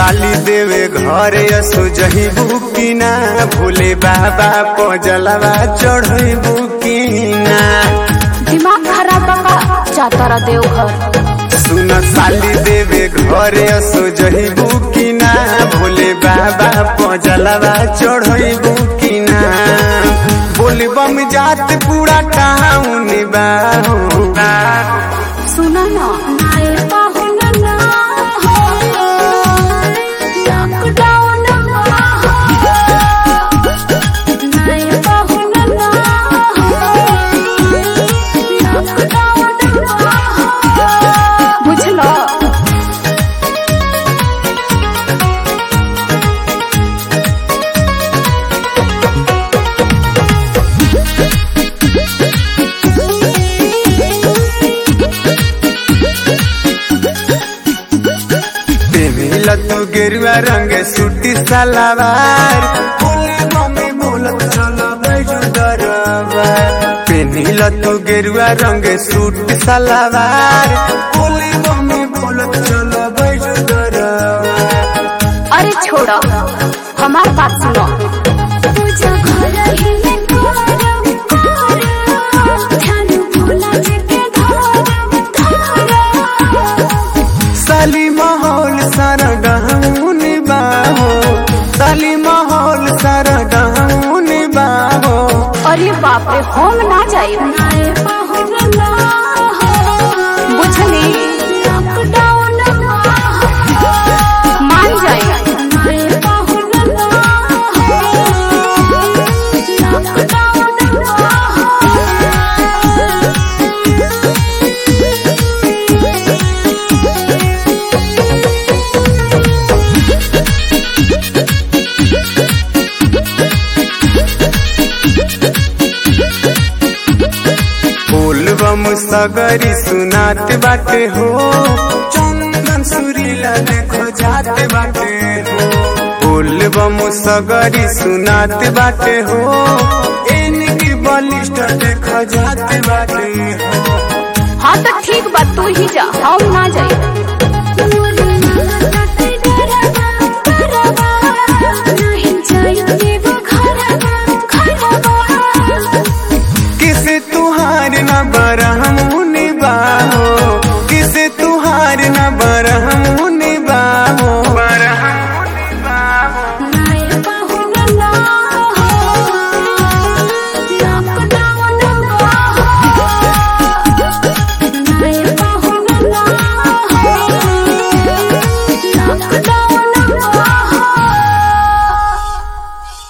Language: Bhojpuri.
साली देवे घर यसो जही बुकिना भोले बाबा पजलवा चढ़ई बुकिना दिमाग खराब बका जाता रहा देवघर सुन साली देवे घर यसो जही बुकिना भोले बाबा पजलवा चढ़ई बुकिना बोल बम जात पूरा टाउन बाहू सुना ना नाए पाहुन ना हो लॉकडाउन ना हो नाए पाहुन ना हो लॉकडाउन ना हो बुझलो पेमिला तू गेरुआ रंग सूटी सलावार बोले मम्मी बोलत चलो बैजू दरबार पेनिला तू गेरुआ रंग सूट सलावार बोले मम्मी बोलत चलो बैजू दरबार अरे छोड़ो हमार बात सुनो साली माहौल सारा गहून बाहो साली माहौल सारा गहून बाहो अरे बाप रे हम ना जाए बुझली मान जाए फूल बम सगरी सुनात बाटे हो चंदन सुरीला देखो जाते बाटे हो फूल बम सगरी सुनात बाटे हो इनकी बलिष्ठ देखो जाते बाटे हो हाँ तो ठीक बात तू ही जा हम ना जाए